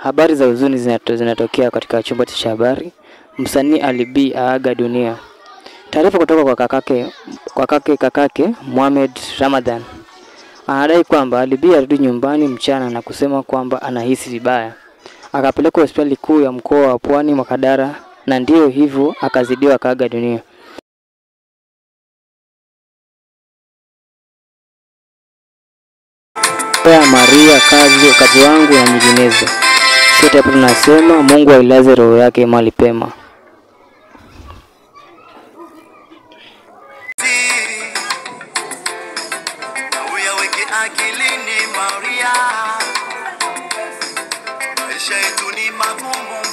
Habari za huzuni zinato, zinatokea katika chumba cha habari. Msanii Ali B aaga dunia. Taarifa kutoka kwa kakake kwa kake kakake Mohamed Ramadhan anadai kwamba Ali B alirudi nyumbani mchana na kusema kwamba anahisi vibaya, akapelekwa hospitali kuu ya mkoa wa Pwani Makadara, na ndiyo hivyo akazidiwa akaaga dunia. ya Maria kazi, kazi wangu na nyinginezo. Sote hapo tunasema Mungu ailaze roho yake mahali pema. uyaweke akilini Maria, maisha yetu ni magumu